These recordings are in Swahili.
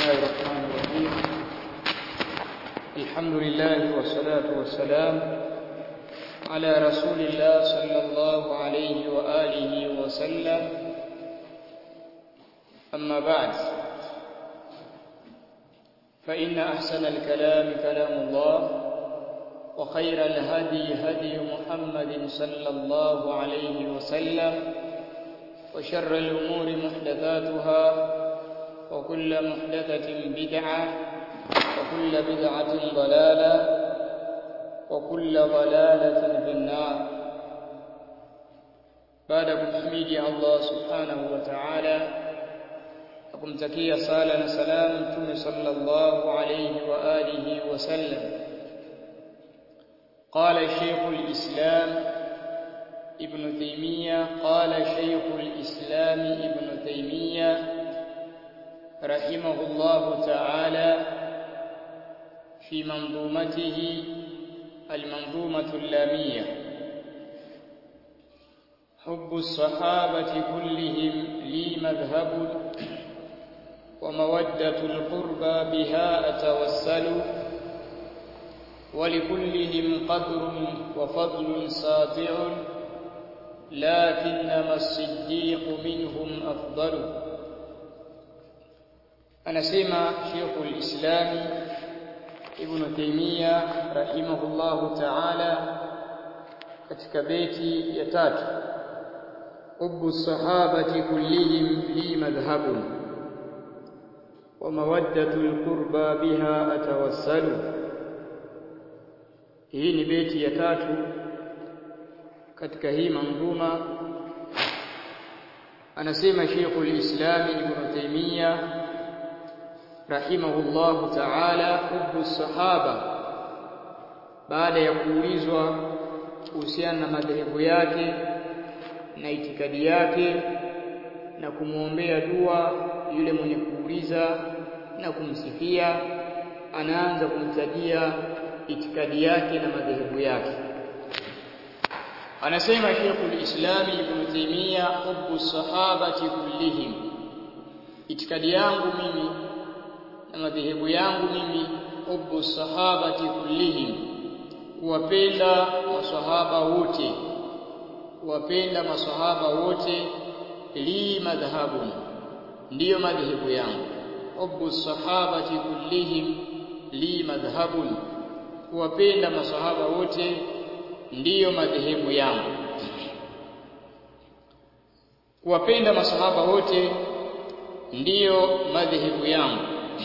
الله الرحمن الرحيم الحمد لله والصلاة والسلام على رسول الله صلى الله عليه وآله وسلم أما بعد فإن أحسن الكلام كلام الله وخير الهدي هدي محمد صلى الله عليه وسلم وشر الأمور محدثاتها وكل محدثة بدعة وكل بدعة ضلالة وكل ضلالة في النار بعد kumhimidi Allah subhanahu wa ta'ala na kumtakia sala na salam mtume sallallahu alayhi wa alihi wa sallam قال شيخ الإسلام ابن تيمية قال شيخ الإسلام ابن تيمية رحمه الله تعالى في منظومته المنظومة اللامية حب الصحابة كلهم لي مذهب ومودة القربى بها أتوسل ولكلهم قدر وفضل ساطع لكنما الصديق منهم أفضل anasema Sheikhul Islam Ibn Taymiyyah rahimahullahu ta'ala katika beti ya tatu Hubbu sahabati kullihim li madhhabun wa mawaddatul qurba biha atawassalu Hii ni beti ya tatu katika hii manzuma anasema Sheikhul Islam Ibn Taymiyyah rahimahullahu ta'ala hubbu sahaba baada ya kuulizwa kuhusiana na madhehebu yake na itikadi yake na kumwombea dua yule mwenye kuuliza na kumsifia anaanza kumtajia itikadi yake na madhehebu yake anasema Sheikhul Islam Ibn Taymiyyah hubbu sahabati kullihim itikadi yangu mimi na madhehebu yangu mimi hubbu sahabati kullihim kuwapenda maswahaba wote kuwapenda maswahaba wote li madhhabun ndiyo madhehebu yangu hubbu sahabati kullihim li madhhabun kuwapenda maswahaba wote ndiyo madhehebu yangu kuwapenda maswahaba wote ndiyo madhehebu yangu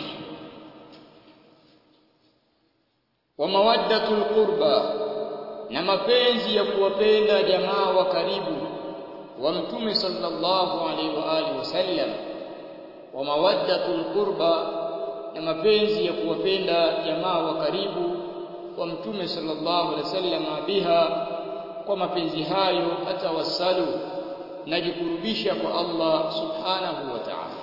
wa mawaddatul qurba na mapenzi ya kuwapenda jamaa wa karibu wa mtume sallallahu alaihi wa alihi wasallam wa mawaddatul qurba na mapenzi ya kuwapenda jamaa wa karibu wa mtume sallallahu alaihi wasallam biha kwa mapenzi hayo hata wasalu najikurubisha kwa Allah subhanahu wa ta'ala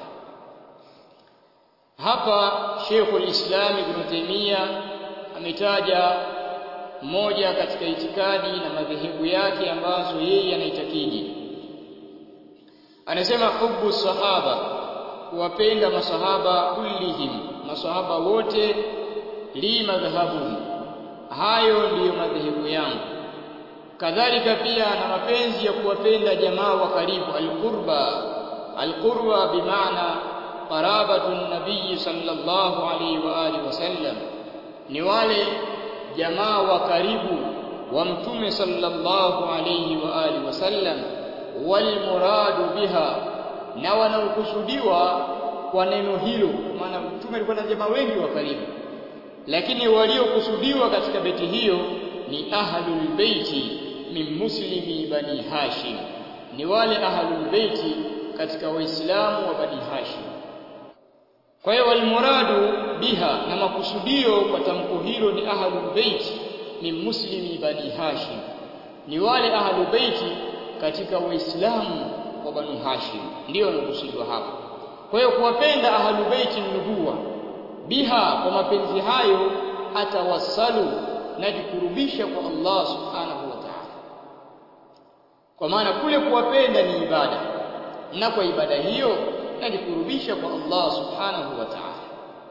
hapa Sheikhul Islam Ibn Taymiyyah ametaja moja katika itikadi na madhehebu yake ambazo yeye anaitakidi anasema hubbu sahaba kuwapenda masahaba kullihim masahaba wote li madhhabun hayo ndiyo madhehebu yangu kadhalika pia na mapenzi ya kuwapenda jamaa wa karibu alqurba alqurba bimaana qarabatu nabii sallallahu alaihi wa alihi wasallam ni wale jamaa wa karibu wa mtume sallallahu alayhi wa alihi wasallam wal muradu biha na wanaokusudiwa kwa neno hilo maana mtume alikuwa na jamaa wengi wa karibu lakini waliokusudiwa katika beti hiyo ni ahlul baiti min muslimi bani hashim ni wale ahlul baiti katika waislamu wa bani hashim kwa hiyo walmuradu biha na makusudio kwa tamko hilo ni ahlul bait ni muslimi bani hashim ni wale ahlul bait katika waislamu wa bani hashim ndio wanakusudiwa hapa kwa hiyo kuwapenda ahlul bait nubuwa biha kwa mapenzi hayo atawassalu najikurubisha kwa Allah subhanahu wa ta'ala kwa maana kule kuwapenda ni ibada na kwa ibada hiyo najikurubisha kwa Allah subhanahu wa ta'ala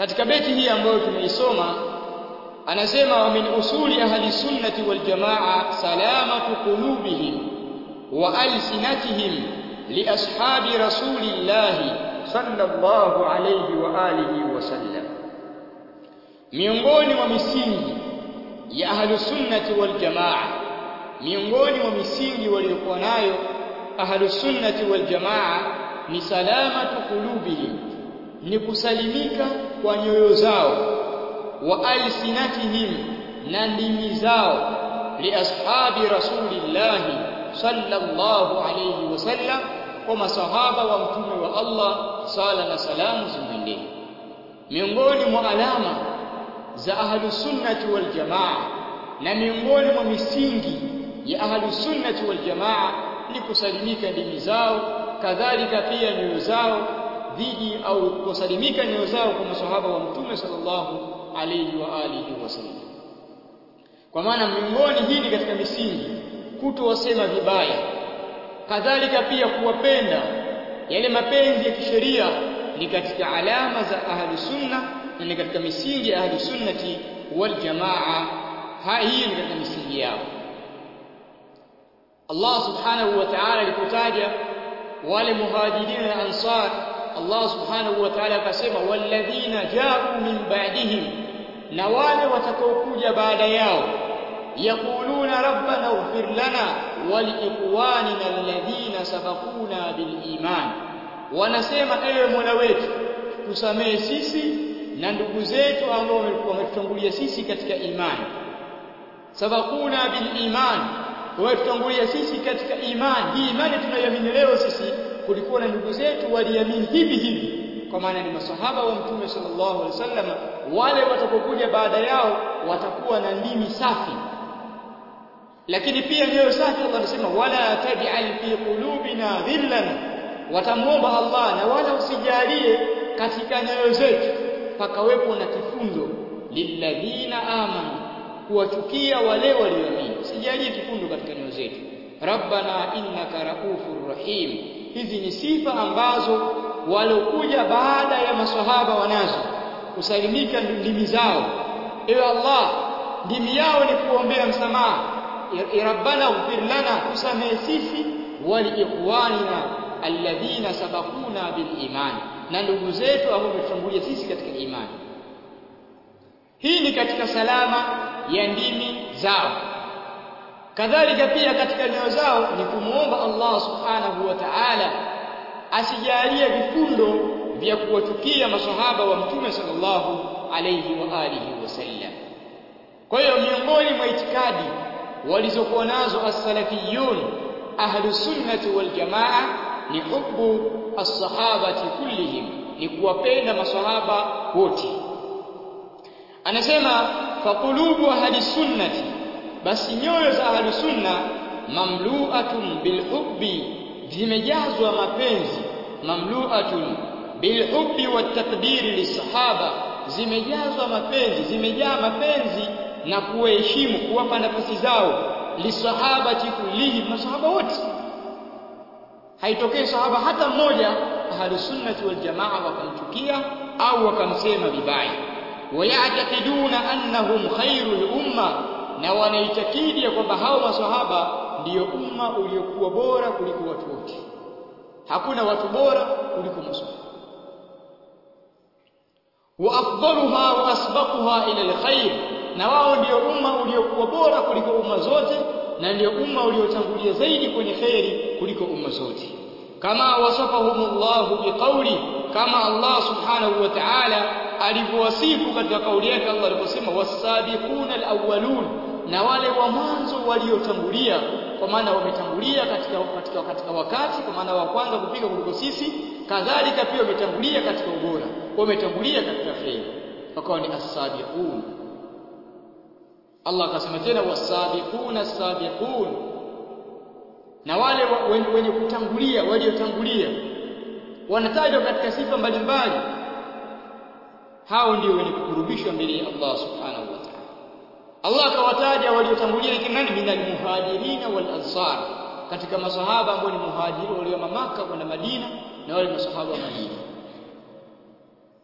katika beti hii ambayo tumeisoma anasema wa min usuli ahli sunnati wal jamaa salamatu qulubihim wa alsinatihim li ashabi rasulillahi sallallahu alayhi wa alihi wasallam miongoni mwa misingi ya ahli sunnati wal jamaa miongoni mwa misingi waliokuwa nayo ahli sunnati wal jamaa ni salamatu qulubihim ni kusalimika kwa nyoyo zao wa alsinatihim na ndimi zao li ashabi rasulillahi sallallahu alayhi wasallam kwa masahaba wa mtume wa Allah sala na salamu zimwendee miongoni mwa alama za ahlus sunnati wal jamaa na miongoni mwa misingi ya ahlus sunnati wal jamaa ni kusalimika ndimi zao kadhalika pia nyoyo zao dhidi au kusalimika nyoyo zao kwa masahaba wa mtume sallallahu alayhi wa alihi wasallam kwa maana miongoni hii ni katika misingi kutowasema vibaya kadhalika pia kuwapenda yale mapenzi ya kisheria ni katika alama za ahli sunna na ni katika misingi ya ahli sunnati wal jamaa hii ni katika misingi yao Allah subhanahu wa ta'ala alipotaja wale muhajirin na ansar Allah subhanahu wa ta'ala akasema walladhina ja'u min ba'dihim na wale watakaokuja baada yao yaquluna rabbana ighfir lana wa liikhwanina alladhina sabaquna bil iman wanasema ewe Mola wetu tusamehe sisi na ndugu zetu ambao wametutangulia sisi katika imani sabaquna bil iman wametutangulia sisi katika imani hii imani tunayoamini leo sisi kulikuwa na ndugu zetu waliamini hivi hivi kwa maana ni masahaba wa mtume sallallahu alaihi wasallam wale watakokuja baada yao watakuwa na ndimi safi lakini pia nyoyo safi Allah anasema wala taj'al fi qulubina dhillan watamuomba Allah na wala usijalie katika nyoyo zetu pakawepo na kifundo lilladhina amanu kuwachukia wale walioamini usijalie kifundo katika nyoyo zetu rabbana innaka raufur rahim hizi ni sifa ambazo walokuja baada ya maswahaba wanazo kusalimika ndimi zao ewe Allah ndimi yao ni kuombea msamaha rabbana ighfir lana tusamehe sisi waliikhwanina alladhina sabaquna bil iman na ndugu zetu ambao wametutangulia sisi katika imani hii ni katika salama ya ndimi zao kadhalika pia katika nyoyo zao ni kumuomba Allah subhanahu wa ta'ala asijalie vifundo vya kuwachukia maswahaba wa mtume sallallahu alayhi wa alihi wasallam kwa hiyo miongoni mwa itikadi walizokuwa nazo as-salafiyun ahlus sunnati wal jamaa ni hubbu as-sahabati kullihim ni kuwapenda maswahaba wote anasema faqulubu ahli sunnati basi nyoyo za ahli sunna mamlu'atun bilhubbi zimejazwa mapenzi mamlu'atun bilhubbi watakdiri lisahaba zimejazwa mapenzi zimejaa mapenzi na kuwaheshimu kuwapa nafasi zao lisahabati kullihim masahaba wote haitokei sahaba hata mmoja ahli sunnati wal jamaa wakamchukia au wakamsema vibaya wayatakiduna annahum khairul umma na wanaitakidi kwamba hao maswahaba ndiyo umma uliokuwa bora kuliko watu wote hakuna watu bora kuliko maswahaba wa afdaluha wa asbaquha ila alkhair na wao ndio umma uliokuwa bora kuliko umma zote na ndio umma uliotangulia zaidi kwenye kheri kuliko umma zote kama wasafahumullahu biqauli kama Allah subhanahu wa ta'ala alivyowasifu katika kauli yake Allah aliposema wasabiquna alawwalun na wale wa mwanzo waliotangulia kwa maana wametangulia katika, katika, katika wakati kwa maana wa kwanza kufika kuliko sisi kadhalika pia wametangulia katika ubora wametangulia katika kheri wakawa ni as-sabiqun Allah akasema tena wasabiquna as-sabiqun na wale wenye kutangulia waliotangulia wanatajwa katika sifa mbalimbali hao ndio wenye kukurubishwa mbele ya Allah subhanahu wa ta'ala Allah akawataja waliotangulia ni nani minal muhajirina wal ansar katika masahaba ambao ni muhajiri walio Maka kwenda Madina na wale masahaba wa Madina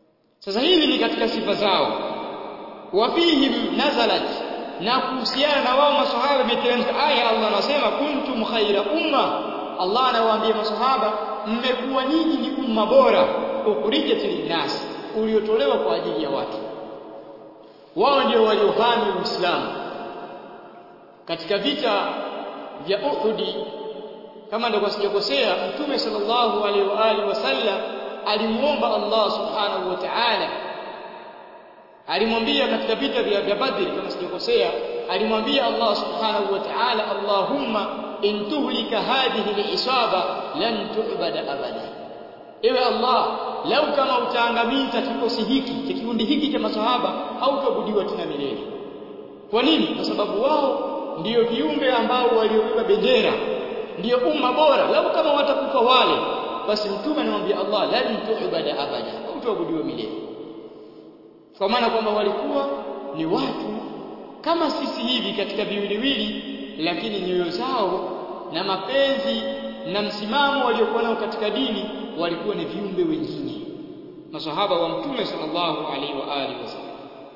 sasa hivi ni katika sifa zao wafihim nazalat na kuhusiana na wao maswahaba imeteremka aya Allah anasema kuntum khaira umma Allah anawaambia maswahaba mmekuwa nyinyi ni umma bora ukhrijat linnas uliotolewa kwa ajili ya watu wao ndio waliohami Uislamu katika vita vya Uhud kama ndio sijakosea mtume sallallahu alaihi wa alihi wasallam alimuomba Allah subhanahu wa ta'ala alimwambia katika vita vya vya Badr kama sijakosea alimwambia Allah subhanahu wa ta'ala Allahumma in tuhlika hadhihi al-isaba lan tu'bada abada ewe Allah lau kama utaangamiza kikosi hiki kikundi hiki cha maswahaba hautabudiwa tena milele kwa nini kwa sababu wao ndiyo viumbe ambao waliobeba bendera ndiyo umma bora lau kama watakufa wale basi mtume anamwambia Allah lan tu'bada abada hautabudiwa milele kwa maana kwamba walikuwa ni watu kama sisi hivi katika viwiliwili lakini nyoyo zao na mapenzi na msimamo waliokuwa nao katika dini walikuwa ni viumbe wengine masahaba wa mtume sallallahu alaihi wa alihi wasallam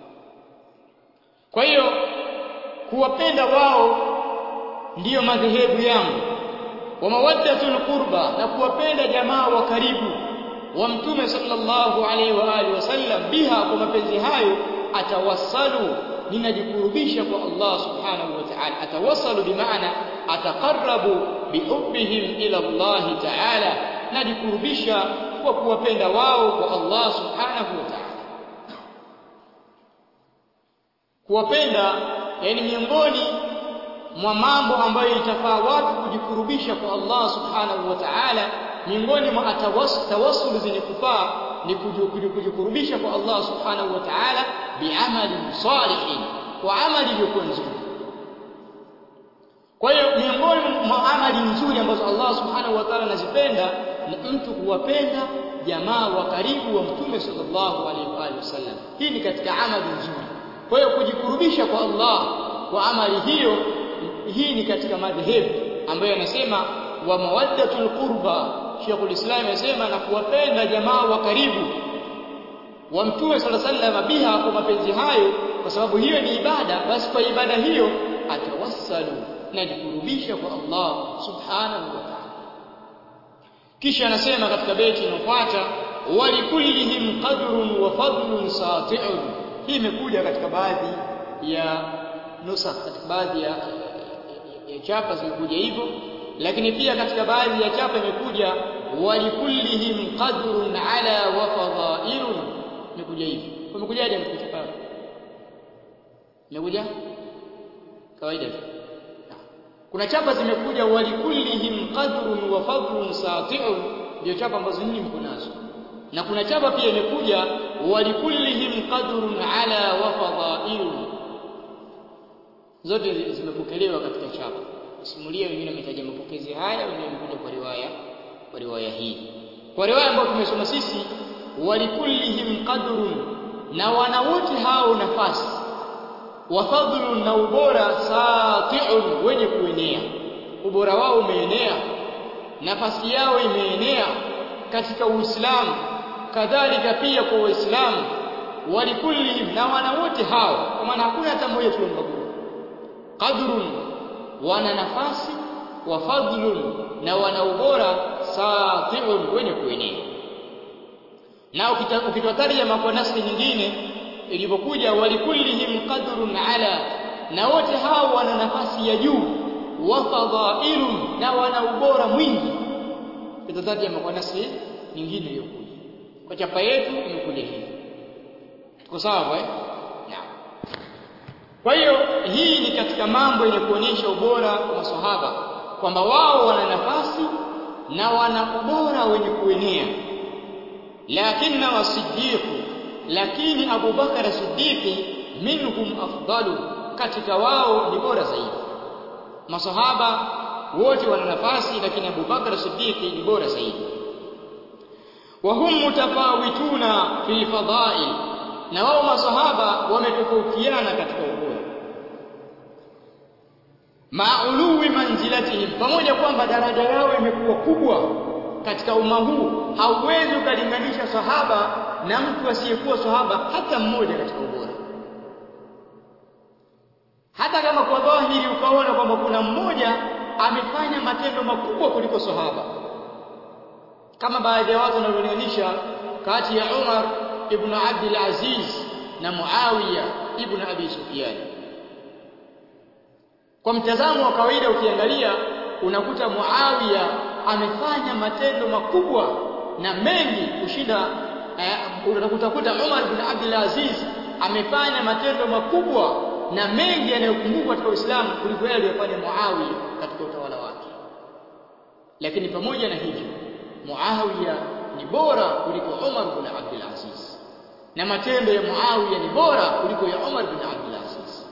kwa hiyo kuwapenda wao ndiyo madhehebu yangu wa mawaddatul qurba na kuwapenda jamaa wa karibu wa mtume sallallahu alaihi wa alihi wasallam biha kwa mapenzi hayo atawassalu ninajikurubisha kwa Allah subhanahu wa ta'ala atawassalu bimaana ataqarrabu bihubbihim ila Allah ta'ala najikurubisha kwa kuwapenda wao kwa Allah subhanahu wa ta'ala kuwapenda yani miongoni mwa mambo ambayo itafaa watu kujikurubisha kwa Allah subhanahu wa ta'ala miongoni mwa tawassul zenye kufaa ni kujikurubisha kwa Allah subhanahu wa ta'ala biamali salihin kwa amali iliyokuwa nzuri kwa hiyo miongoni mwa amali nzuri ambazo Allah subhanahu wa ta'ala anazipenda ni mtu kuwapenda jamaa wa karibu wa mtume sallallahu alaihi wasallam hii ni katika amali nzuri kwa hiyo kujikurubisha kwa Allah kwa amali hiyo hii ni katika madhehebu ambayo anasema wa mawaddatul qurba Sheikhul Islam anasema na kuwapenda jamaa wa karibu wa Mtume sallallahu alaihi wasallam biha kwa mapenzi hayo kwa sababu hiyo ni ibada basi kwa ibada hiyo atawassalu na jikurubisha kwa Allah subhanahu wa ta'ala kisha anasema katika beti inayofuata walikullihim qadrun wa fadlun sati'un hii imekuja katika baadhi ya nusa katika baadhi ya, ya, ya chapa zimekuja hivyo lakini pia katika baadhi ya chapa imekuja walikullihim qadrun ala wa fadailun imekuja hivi imekujaje katika chapa imekuja kawaida tu kuna chapa zimekuja walikullihim qadrun wa fadlun sati'un ndio chapa ambazo nyinyi mko nazo na kuna chapa pia imekuja walikullihim qadrun ala wa fadailun zote zimepokelewa katika chapa simulia wengine wametaja mapokezi haya wengine wamekuja kwa riwaya kwa riwaya hii kwa riwaya ambayo tumesoma sisi walikullihim qadrun na wana wote hao nafasi wa fadlun na ubora sati'un wenye kuenea ubora wao umeenea nafasi yao imeenea katika Uislamu kadhalika pia kwa Waislamu walikullihim na wana wote hao kwa maana hakuna hata mmoja tulimbagua qadrun wana nafasi wa fadlun na wana ubora sati'un wenye kuenea na ukitwataria kwa nafsi nyingine ilivyokuja walikullihim qadrun ala na wote hao wana nafasi ya juu wa fadailun na wana ubora mwingi kitataja kwa nafsi nyingine iliyokuja kwa chapa yetu imekuja hivi tuko sawa eh naam kwa hiyo hii ni katika mambo yenye kuonyesha ubora wa maswahaba kwamba wao wana nafasi na wana ubora wenye kuenea lakini wasiddiqu lakini Abu Bakar Siddiqi minhum afdalu katika wao ni bora zaidi masahaba wote wana nafasi lakini Abu Bakar Siddiqi ni bora zaidi wa hum mutafawituna fil fadail na wao masahaba wametofautiana katika ubora mauluwi manzilatihim pamoja kwamba daraja yao imekuwa kubwa katika umma huu hauwezi ukalinganisha sahaba na mtu asiyekuwa sahaba hata mmoja katika ubora hata kama kwa dhahiri ukaona kwamba kuna mmoja amefanya matendo makubwa kuliko sahaba kama baadhi ya watu wanavyolinganisha kati ya Umar ibn Abdul Aziz na Muawiya ibn Abi Sufyan kwa mtazamo wa kawaida ukiangalia unakuta Muawiya amefanya matendo makubwa na mengi kushinda eh, utakuta Umar bin Abdul Aziz amefanya matendo makubwa na mengi yanayokumbukwa katika Uislamu kuliko yale aliyofanya Muawiya katika utawala wake. Lakini pamoja na hivyo, Muawiya ni bora kuliko Umar bin Abdul Aziz, na matendo ya Muawiya ni bora kuliko ya Umar bin Abdul Aziz.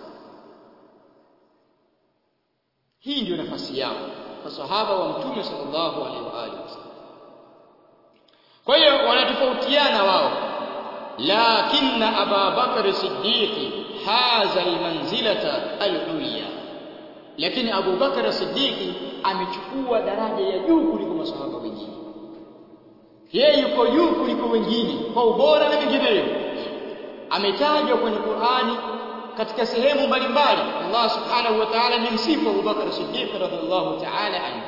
Hii ndiyo nafasi yao masahaba wa Mtume sallallahu alaihi wa alihi wasallam. Kwa hiyo wanatofautiana wao, lakinna Aba Bakr Siddiqi haza almanzilata alulya, lakini Abu Bakar Siddiqi amechukua daraja ya juu kuliko masahaba wengine. Yeye yuko juu kuliko wengine kwa ubora na vinginevyo. Ametajwa kwenye Qur'ani katika sehemu mbalimbali. Allah subhanahu wa ta'ala amemsifu Abu Bakar Siddiq radhiallahu ta'ala anhu.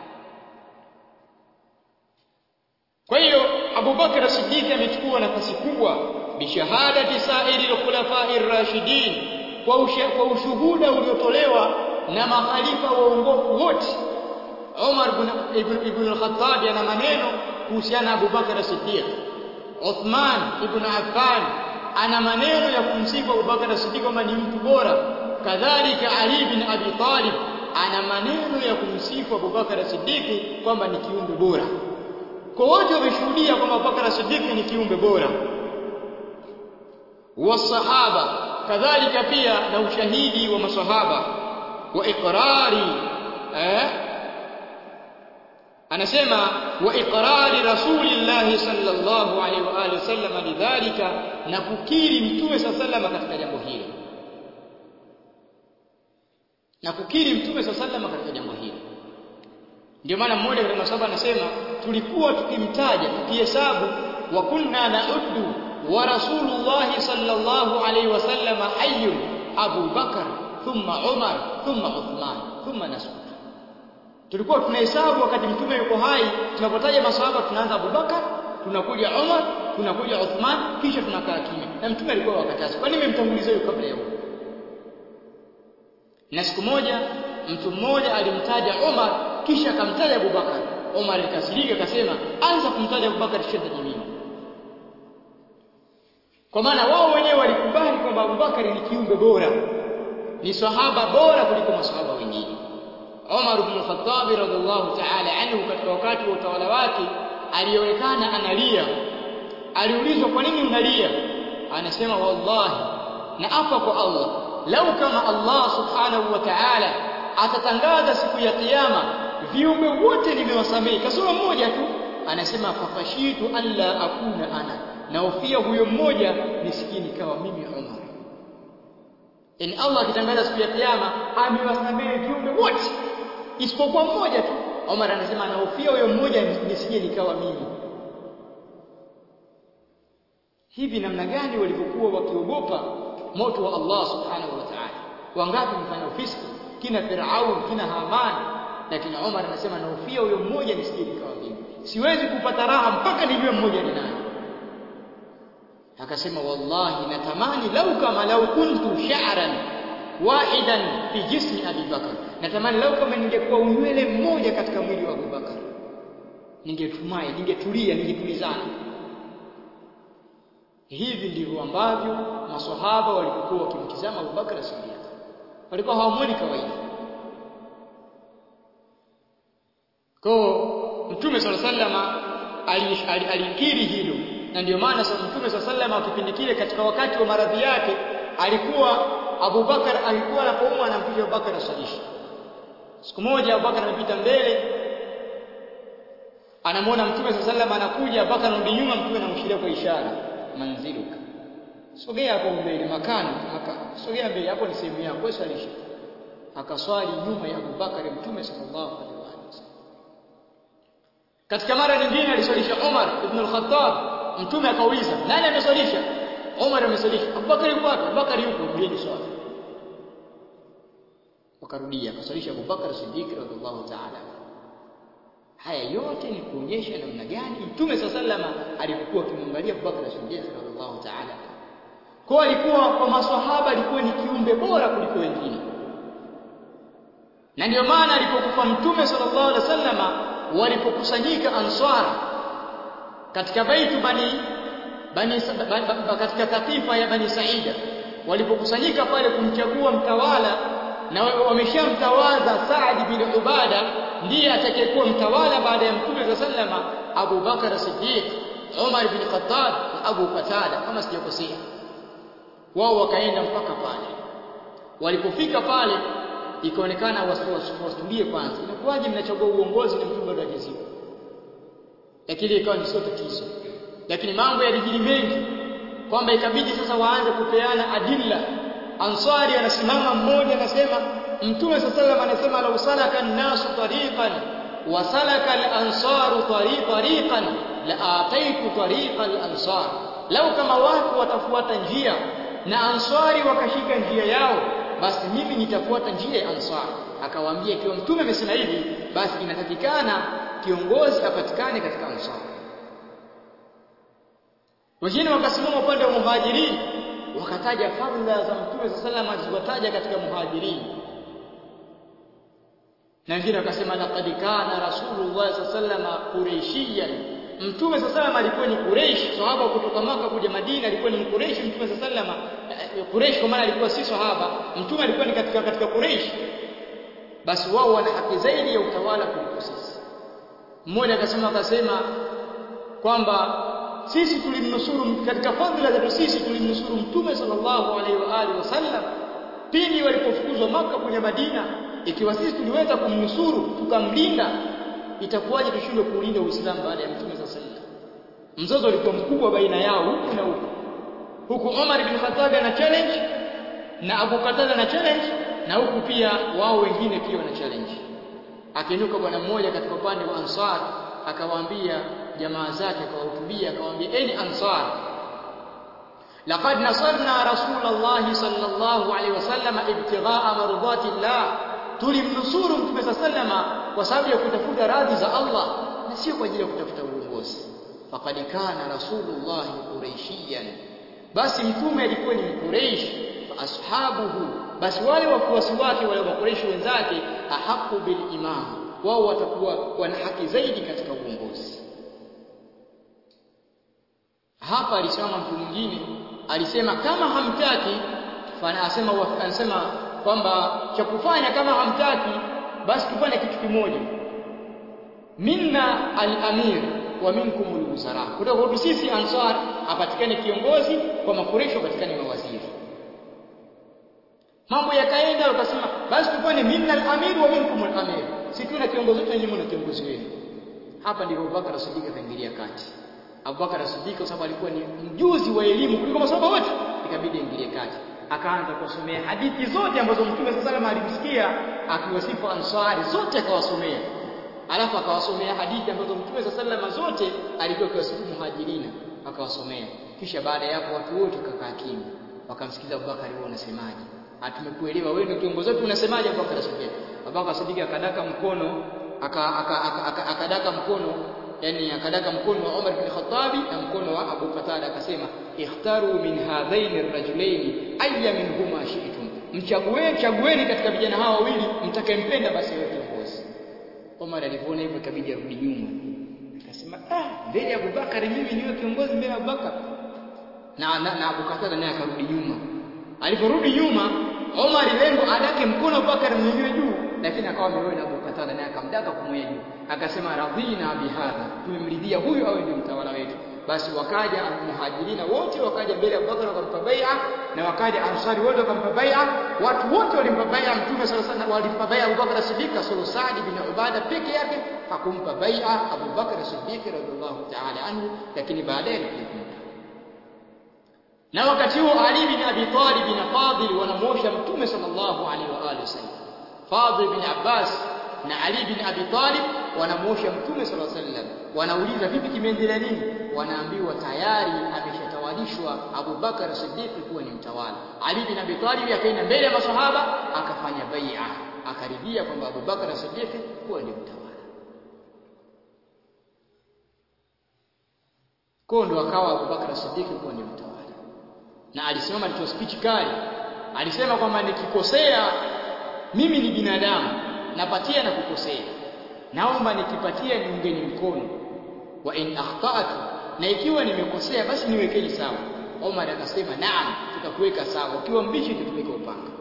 Kwa hiyo Abu Bakar Siddiq amechukua nafasi kubwa bishahadati sairi al-khulafa'i ar-rashidin kwa, kwa ushuhuda uliotolewa na makhalifa waongofu wote Umar ibn, ibn al-Khattab ana maneno kuhusiana na Abu Bakar Siddiq Uthman ibn Affan ana maneno ya kumsifu Abu Bakar Siddiq kwamba ni mtu bora kadhalika Ali bin Abi Talib ana maneno ya kumsifu Abu Bakar Siddiq kwamba ni kiumbe bora kwa wote wameshuhudia kwamba Abu Bakar Siddiq ni kiumbe bora wasahaba kadhalika pia na ushahidi wa masahaba wa iqrari eh anasema wa iqrari rasulillahi sallallahu alaihi wa alihi wasallam lidhalika na kukiri mtume sallallahu katika jambo hilo na kukiri mtume sallallahu katika jambo hilo ndio maana mmoja katika masahaba anasema tulikuwa tukimtaja tukihesabu wa kunna na'uddu wa rasulullahi sallallahu alaihi wasallam hayyun Abu Bakar thumma Umar thumma Uthman thumma Nasr tulikuwa tunahesabu wakati mtume yuko hai tunapotaja masahaba tunaanza Abu Bakar tunakuja Umar tunakuja Uthman kisha tunakaa kimya na mtume alikuwa wakataza kwa nini mmemtanguliza huyo kabla ya huyo na siku moja mtu mmoja alimtaja Umar kisha akamtaja Abu Bakar Umar alikasirika akasema anza kumtaja Abu Bakar kisha mimi kwa maana wao wenyewe walikubali kwamba Abu Bakar ni kiumbe bora ni sahaba bora kuliko masahaba wengine Umar ibn Khattab radhiallahu ta'ala anhu katika wakati wa utawala wake alionekana analia aliulizwa kwa nini unalia anasema wallahi na apa kwa Allah lau kama Allah subhanahu wa ta'ala atatangaza siku ya kiyama viumbe wote nimewasamehe kasoro mmoja tu anasema fakashitu alla akuna ana naofia huyo mmoja nisikie nikawa mimi Umar yani Allah akitangaza siku ya kiyama amewasamehe viumbe wote isipokuwa mmoja tu Umar anasema naofia huyo mmoja nisije nikawa mimi hivi namna gani walivyokuwa wakiogopa moto wa Allah subhanahu wa ta'ala wangapi mfanya ufisiki kina Firaun kina Haman lakini Umar anasema naofia huyo mmoja nisije nikawa mimi siwezi kupata raha mpaka nijue mmoja ni nani akasema wallahi natamani lau kama lau kuntu sha'ran wahidan fi jismi Abi Bakar natamani lau kama ningekuwa unywele mmoja katika mwili wa Abu Bakar ningetumai ningetulia ningetulizana hivi ndivyo ambavyo maswahaba walipokuwa wakimtizama Abu Bakar Siddiq walikuwa hawamwoni kawaida kwa Mtume صلى الله عليه وسلم alikiri hilo na ndio maana sasa Mtume صلى الله عليه kipindi kile katika wakati wa maradhi yake alikuwa Abu Bakar alikuwa anapoumwa anamkuja Abu Bakar asalisha siku moja Abu Bakar amepita mbele anamwona Mtume صلى الله anakuja Abu Bakar anarudi nyuma Mtume anamshiria kwa ishara manziluka sogea hapo mbele makano hapa sogea mbele hapo ni sehemu yako wewe swalisha akaswali nyuma ya Abu Bakar Mtume sallallahu alaihi wasallam katika mara nyingine aliswalisha Umar ibn al-Khattab mtume akauliza nani ameswalisha Umar ameswalisha Abubakar yuko wapi Abubakar yuko mjini swala wakarudia akaswalisha Abubakar Siddiq radhiallahu ta'ala haya yote ni kuonyesha namna gani mtume sallama alikuwa akimwangalia Abubakar Siddiq radhiallahu ta'ala kwa alikuwa kwa maswahaba alikuwa ni kiumbe bora kuliko wengine na ndio maana alipokufa mtume sallallahu alaihi wasallama walipokusanyika answara katika baitu bani bani katika katifa ya bani saida walipokusanyika pale kumchagua mtawala na wameshamtawaza Saad bin Ubada ndiye atakayekuwa mtawala baada ya mtume sallama Abu Bakar Siddiq Umar bin Khattab na Abu Qatada kama sijakosea wao wakaenda mpaka pale walipofika pale ikaonekana wasitulie kwanza inakuwaje mnachagua uongozi na mtu bado hajazikwa lakini ikawa ni sio tatizo lakini mambo yalijiri mengi kwamba ikabidi sasa waanze kupeana adilla ansari anasimama mmoja anasema mtume sallallahu anasema law salaka an-nasu tariqan wa salaka al-ansaru tariqan la ataitu tariqa al-ansar lau kama watu watafuata njia na ansari wakashika njia yao basi mimi nitafuata njia ya ansar akawaambia ikiwa mtume amesema hivi basi inatakikana kiongozi apatikane katika ansar wengine wakasimama upande wa muhajirin wakataja fadhila za mtume sallallahu alaihi wasallam katika muhajirin na wengine wakasema laqad kana rasulullah sallallahu alaihi wasallam quraishiyan mtume sallallahu alikuwa ni Quraysh sahaba kutoka maka kuja Madina alikuwa ni Quraysh mtume sallallahu Quraysh kwa maana alikuwa si sahaba mtume alikuwa ni katika katika Quraysh basi wao wana haki zaidi ya utawala kuliko sisi mmoja akasema akasema kwamba sisi tulimnusuru katika fadhila zetu sisi tulimnusuru mtume sallallahu alaihi wa alihi wasallam pindi walipofukuzwa maka kuja Madina ikiwa sisi tuliweza kumnusuru tukamlinda itakuwaje tushindwe kuulinda Uislamu baada ya Mtume sasa mzozo ulikuwa mkubwa baina yao huku na huku huku Umar ibn Khattab ana challenge na Abu Qatada na challenge na huku pia wao wengine pia wana challenge akiinuka bwana mmoja katika upande wa Ansar akawaambia jamaa zake akawahutubia akawaambia eni Ansar laqad nasarna rasulullah sallallahu alaihi wasallam ibtighaa mardati Allah tulimnusuru mtume sallama kwa sababu ya kutafuta radhi za Allah na sio kwa ajili ya kutafuta uongozi faqad kana rasulullah quraishiyan basi mtume alikuwa ni mquraish fa ashabuhu basi wale wafuasi wake wale makureishi wenzake ahaqu bil imam wao watakuwa wana haki zaidi katika uongozi hapa alisimama mtu mwingine alisema kama hamtaki fana asema anasema kwamba cha kufanya kama hamtaki basi tufanye kitu kimoja minna al-amir wa minkum al-wuzara kutoka kwetu sisi ansar apatikane kiongozi kwa makuresho apatikane mawaziri mambo yakaenda wakasema basi tufanye minna al-amir wa minkum al-amir si tuna kiongozi wetu nyinyi na kiongozi wenu hapa ndipo Abubakar Siddiq akaingilia kati Abubakar Siddiq kwa sababu alikuwa ni mjuzi wa elimu kuliko masahaba wote ikabidi aingilie kati akaanza kusomea hadithi zote ambazo Mtume sasa salama alimsikia akiwasifu Ansari zote akawasomea alafu akawasomea hadithi ambazo Mtume sasa salama zote alikuwa akiwasifu Muhajirina akawasomea kisha baada ya hapo watu wote wakakaa kimya wakamsikiza Abubakar wewe unasemaje hatumekuelewa wewe ndio kiongozi wetu unasemaje Abubakar Siddiq Abubakar Siddiq akadaka mkono akadaka mkono yani akadaka mkono wa Umar bin Khattabi na mkono wa Abu Qatada akasema ikhtaru min hadhaini rajulaini ayya minhuma shi'tum mchagueni chagueni katika vijana hawa wawili mtakayempenda basi wewe kiongozi Umar alipoona hivyo ikabidi arudi nyuma akasema ah mbele ya Abubakar mimi niwe kiongozi mbele ya Abubakar na, na, na Abu Qatada naye akarudi nyuma aliporudi nyuma Umar lengo adake mkono Abubakar mwenyewe juu lakini akawa amewewe na Abu Qatada naye akamdaka kumwea juu akasema radhina bihadha tumemridhia huyu awe ndio mtawala wetu basi wakaja muhajirina wote wakaja mbele ya Abubakar wakampa bai'a na wakaja ansari wote wakampa bai'a watu wote walimpa bai'a mtume sallallahu alaihi wasallam walimpa bai'a Abubakar Siddiq solo Saad bin Ubada peke yake hakumpa bai'a Abubakar Siddiq radhiallahu ta'ala anhu lakini baadaye alikumpa na wakati huo Ali bin Abi Talib na Fadil wanamwosha mtume sallallahu alaihi wa alihi wasallam Fadil bin Abbas na Ali bin Abi Talib wanamuosha mtume sallallahu alaihi wasallam wanauliza vipi kimeendelea nini wanaambiwa tayari ameshatawalishwa Abu Bakar Siddiq kuwa ni mtawala Ali bin Abi Talib akaenda mbele ya masahaba akafanya bai'a akaridhia kwamba Abu Bakar Siddiq kuwa ni mtawala kwa ndo akawa Abu Bakar Siddiq kuwa ni mtawala na alisimama alitoa speech kali alisema kwamba nikikosea mimi ni binadamu napatia na kukosea naomba nikipatia niungeni mkono wa in akhtatu na ikiwa nimekosea basi niwekeni sawa Omar akasema naam tutakuweka sawa ukiwa mbichi tutaweka upanga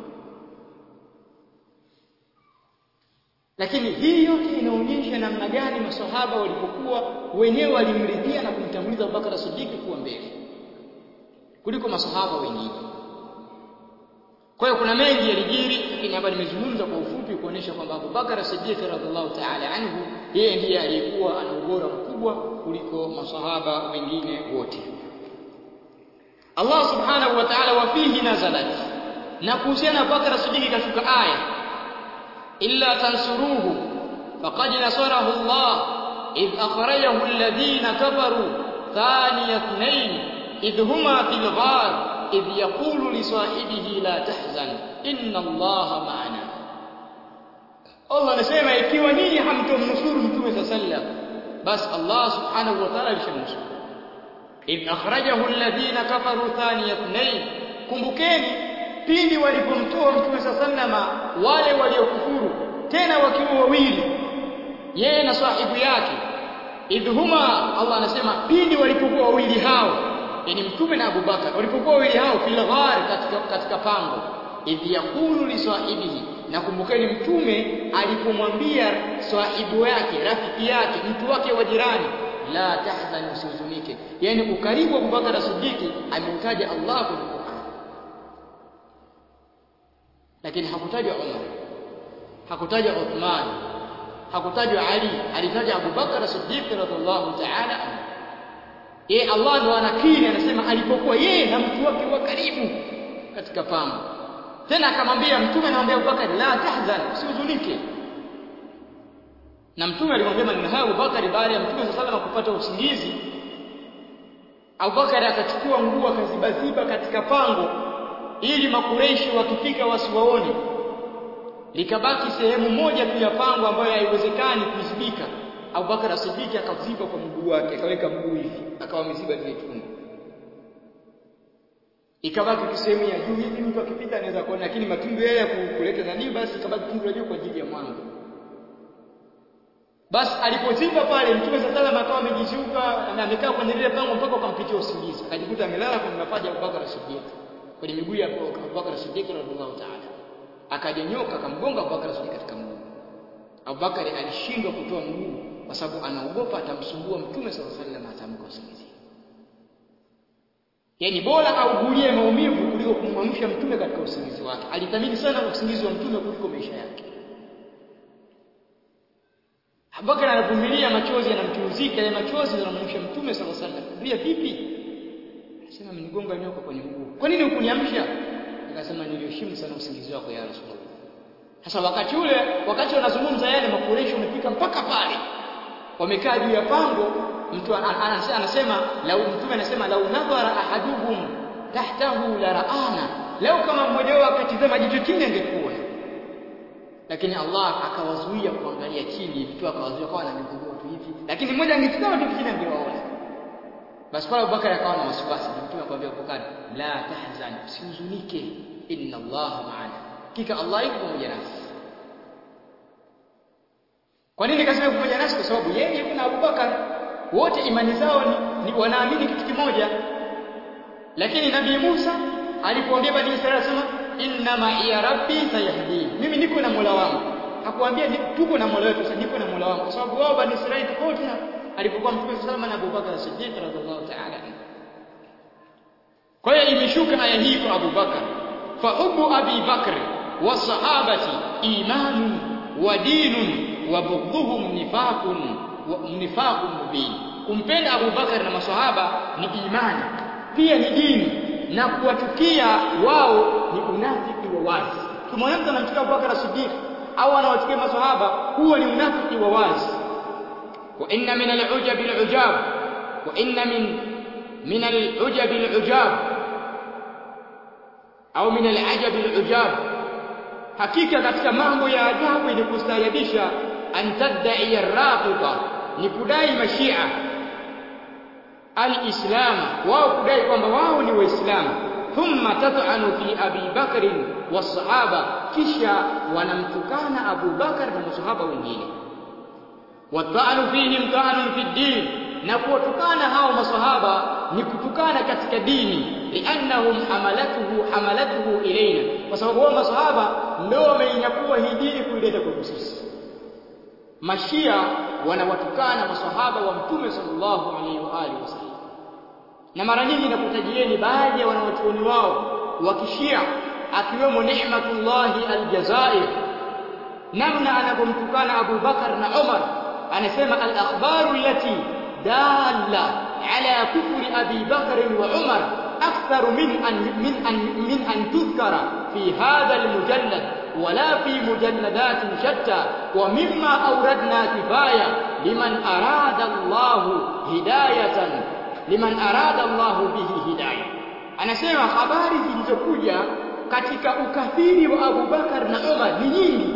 lakini hii yote inaonyesha namna gani maswahaba walipokuwa wenyewe walimridhia na kumtanguliza Abubakar Siddiq kuwa mbele kuliko maswahaba wengine kwa hiyo kuna mengi yalijiri lakini hapa nimezungumza kwa ufupi kuonesha kwamba Abu Bakar Siddiq radhiallahu ta'ala anhu yeye ndiye aliyekuwa ana ubora mkubwa kuliko masahaba wengine wote Allah subhanahu wa ta'ala wa fihi nazalat na kuhusiana Abu Bakar Siddiq kashuka aya illa tansuruhu faqad nasarahu Allah idh akhrajahu alladhina kafaru thaniya ithnain idh huma fil ghar إذ يقول لصاحبه لا تحزن إن الله معنا Allah anasema ikiwa nyinyi hamtomnusuru mtume sa sallam basi Allah subhanahu wa ta'ala alishamnusuru idh akhrajahu alladhina kafaru thaniya ithnain kumbukeni pindi walipomtoa mtume sa sallama wale waliokufuru tena wakiwa wawili yeye na sahibu yake idhuma Allah anasema pindi walipokuwa wawili hao yani mtume na Abu Bakar walipokuwa wawili hao fil ghar katika katika pango idh yaqulu li sahibihi na kumbukeni mtume alipomwambia sahibu yake rafiki yake mtu wake wa jirani la tahzan usihuzunike yani ukaribu wa Abu Bakar Siddiq ameutaja Allah kwenye Qur'an lakini hakutajwa Umar hakutajwa Uthman hakutajwa Ali alitajwa Abu Bakar Siddiq radhiallahu ta'ala anhu yeye Allah ndo anakiri anasema alipokuwa yeye na mtu wake wa karibu katika pango tena akamwambia mtume anamwambia Abubakar la tahzan usihuzunike na mtume alimwambia maneno hayo Abubakar baada ya mtume sallallahu alayhi kupata usingizi Abubakar akachukua nguo akazibaziba katika pango ili makureishi wakifika wasiwaone likabaki sehemu moja tu ya pango ambayo haiwezekani kuizibika Abubakar As-Siddiq akaziba kwa mguu wake akaweka mguu hivi akawa ameziba lile tundu ikabaki sehemu ya juu hivi mtu akipita anaweza kuona lakini matundu yale ya kuleta nani basi ikabaki tundu la juu kwa ajili ya mwanga basi alipoziba pale mtume sallallahu alayhi akawa amejizuka na amekaa kwenye lile pango mpaka akampitia usingizi akajikuta amelala kwenye mapaja ya Abubakar As-Siddiq kwenye miguu ya Abubakar As-Siddiq radhiallahu ta'ala akajanyoka akamgonga Abubakar As-Siddiq katika mguu Abubakar alishindwa kutoa mguu kwa sababu anaogopa atamsumbua mtume sallallahu alaihi wasallam atamka usingizi yaani bora augulie maumivu kuliko kumwamsha mtume katika usingizi wake alithamini sana usingizi wa mtume kuliko maisha yake Abubakar anavumilia machozi yanamchuruzika ya machozi yanamwamsha mtume sallallahu alaihi wasallam pia vipi anasema mnigonga nyoka kwenye mguu kwa nini hukuniamsha akasema niliheshimu sana usingizi wako ya rasulullah sasa wakati ule wakati wanazungumza yale makureshi wamefika mpaka pale wamekaa juu ya pango mtu anasema lau mtume anasema lau nadhara ahaduhum tahtahu la raana lau kama mmoja wao akatizama jicho chini angekuwa lakini Allah akawazuia kuangalia chini mtu akawazuia kwa na miguu tu hivi lakini mmoja angetizama tu chini angewaona basi pale Abubakar akawa na wasiwasi mtume akamwambia Abubakar la tahzan usihuzunike inna Allah ma'ana kika Allah yuko pamoja nasi kwa nini kasema pamoja nasi kwa sababu yeye na Abubakar wote imani zao ni, ni wanaamini kitu kimoja lakini nabii Musa alipoambia bani Israeli sema inna ma'iya rabbi sayahdini mimi niko na Mola wangu hakuambia tuko na Mola wetu sasa niko na Mola wangu kwa sababu wao bani Israeli tofauti na alipokuwa Mtume sallallahu na Abubakar Siddiq radhiallahu ta'ala kwa hiyo imeshuka aya hii kwa Abubakar fa hubu Abi Bakr wa sahabati imanun wa dinun wa bughdhuhum nifaqun wa nifaqun mubin kumpenda Abu Bakar na maswahaba ni imani pia ni dini na kuwatukia wao ni unafiki wa wazi kama mtu anamchukia Abu Bakar Siddiq au anawachukia maswahaba huo ni unafiki wa wazi wa inna min al-ujab al-ujab wa inna min min al-ujab al-ujab au min al-ajab al-ujab hakika katika mambo ya ajabu ni kustaajabisha an tadda'i ar-rafida ni kudai mashia al-islam wao kudai kwamba wao ni waislamu thumma tat'anu fi abi bakr was-sahaba kisha wanamtukana Abu Bakar na masahaba wengine wata'anu fihim ta'anun fi din na kuwatukana hao masahaba ni kutukana katika dini liannahum hamalatuhu hamalatuhu ilaina kwa sababu wao masahaba ndio wameinyakua hii dini kuileta kwetu sisi mashia wanawatukana masahaba wa mtume sallallahu alaihi wa alihi wasallam na mara nyingi nakutajieni baadhi ya wanawachuoni wao wa kishia akiwemo Ni'matullahi Aljazair namna anavyomtukana Abu Bakar na Umar anasema al-akhbaru allati dalla ala kufri Abi Bakr wa Umar akthar min an min an min an tudhkara fi hadha al-mujallad ولا في مجلدات شتى ومما أوردنا كفاية لمن أراد الله هداية liman arada Allahu bihi hidayah anasema habari zilizokuja katika ukafiri wa Abu Bakar na Umar ni nyingi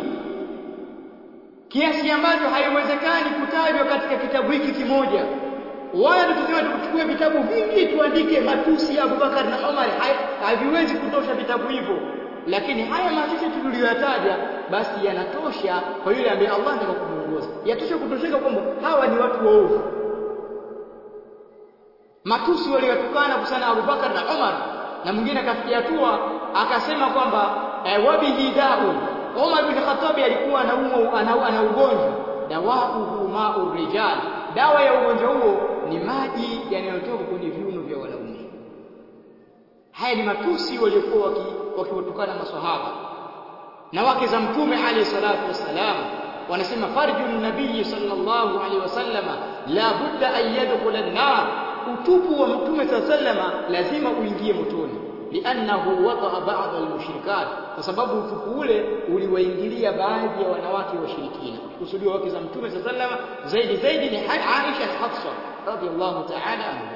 kiasi ambacho haiwezekani kutajwa katika kitabu hiki kimoja wala tukisema tukuchukue vitabu vingi tuandike matusi ya Abu Bakar na Umar haviwezi kutosha vitabu hivyo lakini haya machache tuliyoyataja basi yanatosha kwa yule ambaye Allah anataka kumuongoza yatosha kutosheka kwamba hawa ni watu waovu matusi waliotukana kusana Abu Bakar na Umar na mwingine akafikia hatua akasema kwamba eh, wabihi daun Umar bin Khattab alikuwa anaumwa ana, ana ugonjwa dawauhu ma'ur rijal dawa ya ugonjwa huo ni maji yanayotoka kwenye viuno vya wanaume haya ni matusi waliokuwa wakiwatukana maswahaba na wake za mtume alayhi salatu wassalam wanasema farju nabii sallallahu alaihi wasallama la budda an yadkhula an-nar utupu wa mtume sallama lazima uingie motoni liannahu waqa'a ba'd al-mushrikat kwa sababu utupu ule uliwaingilia baadhi ya wanawake washirikina kusudiwa wake za mtume sallama zaidi zaidi ni Aisha na Hafsa radhiallahu ta'ala anhu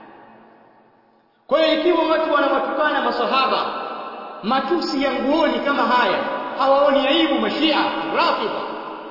kwa hiyo ikiwa watu wanawatukana masahaba matusi ya nguoni kama haya hawaoni aibu mashia rafidha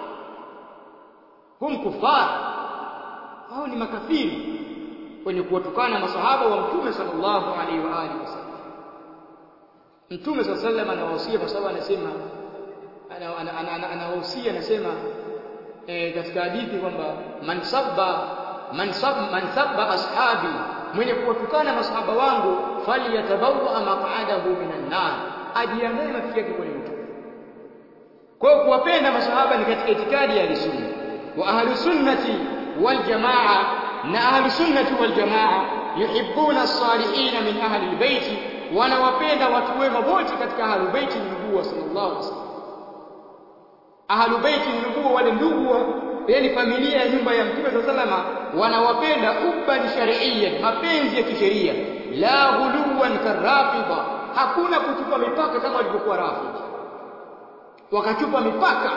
hum kufar hao ni makafiri wenye kuwatukana masahaba wa mtume sallallahu alaihi wa alihi wasallam mtume sallallahu alaihi wasallam anawahusia kwa sababu anasema anawahusia anasema e, katika hadithi kwamba man sabba man sabba man sabba ashabi mwenye kuwatukana masahaba wangu falyatabawa maq'adahu minan nar ajiandae mafikio yake kwenye moto kwa hiyo kuwapenda masahaba ni katika itikadi ya sunna wa ahlu sunnati wal jamaa na ahlu sunnati wal jamaa yuhibbuna as-salihin min ahli al-bait wanawapenda watu wema wote katika ahlu bait nubuwa sallallahu alaihi wasallam ahlu bait nubuwa wale ndugu yani familia ya nyumba ya mtume sallallahu wanawapenda ubban shar'iyyan mapenzi ya kisheria la ghuluwan karafida hakuna kuchupa mipaka kama walivyokuwa rafidi wakachupa mipaka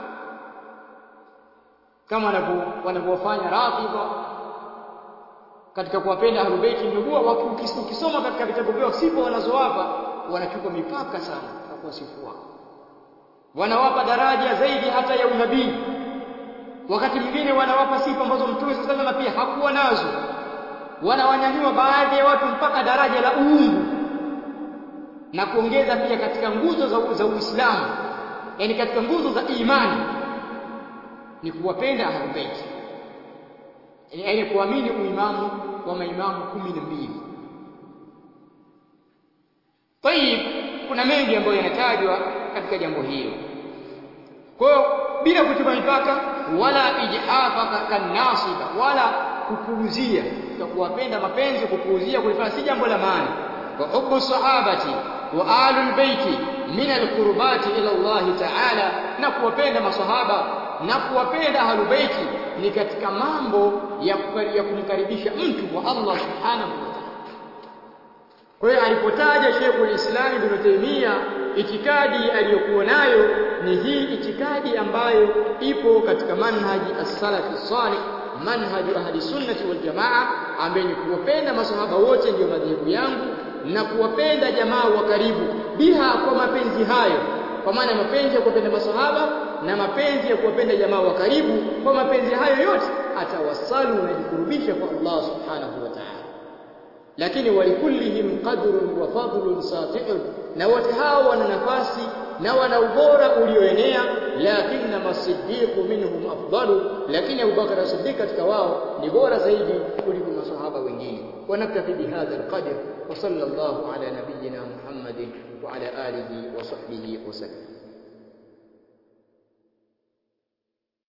kama wanavyofanya rafidha katika kuwapenda ahlul bait nubuwa ukisoma katika vitabu vyao sifa wanazowapa wanachupa mipaka sana kwa kuwasifu wao wanawapa daraja zaidi hata ya unabii wakati mwingine wanawapa sifa ambazo mtume sallallahu pia hakuwa nazo wanawanyanyua baadhi ya watu mpaka daraja la uungu na kuongeza pia katika nguzo za, za Uislamu yani katika nguzo za imani ni kuwapenda ahlul bait yani kuamini uimamu wa maimamu kumi na mbili Tayib kuna mengi ambayo yanatajwa katika jambo hilo kwa hiyo bila kuchupa mipaka wala ijhafaka kanasiba wala kupuuzia kuwapenda mapenzi kupuuzia kulifanya si jambo la maana wa hubbu sahabati wa alul baiti min alqurbati ila Allah ta'ala na kuwapenda masahaba na kuwapenda ahlul baiti ni katika mambo ya, ya kumkaribisha mtu kwa Allah subhanahu wa ta'ala kwa hiyo alipotaja Sheikh Islam Ibn Taymiyyah itikadi aliyokuwa nayo ni hii itikadi ambayo ipo katika manhaji as-salafi salih manhaju ahli sunnati wal jamaa ambaye ni kuwapenda masahaba wote ndio madhehebu yangu na kuwapenda jamaa wa karibu biha kwa mapenzi hayo kwa maana mapenzi ya kuwapenda masahaba na mapenzi ya kuwapenda jamaa wa karibu kwa mapenzi hayo yote atawassalu unajikurubisha kwa Allah subhanahu wa ta'ala lakini walikullihim qadrun wa fadlun sati'un na wote hao wana nafasi na wana ubora ulioenea lakini masiddiqu minhum afdalu lakini Abu Bakar as-Siddiq katika wao ni bora zaidi kuliko masahaba wengine ونكتفي بهذا القدر وصلى الله على نبينا محمد وعلى آله وصحبه وسلم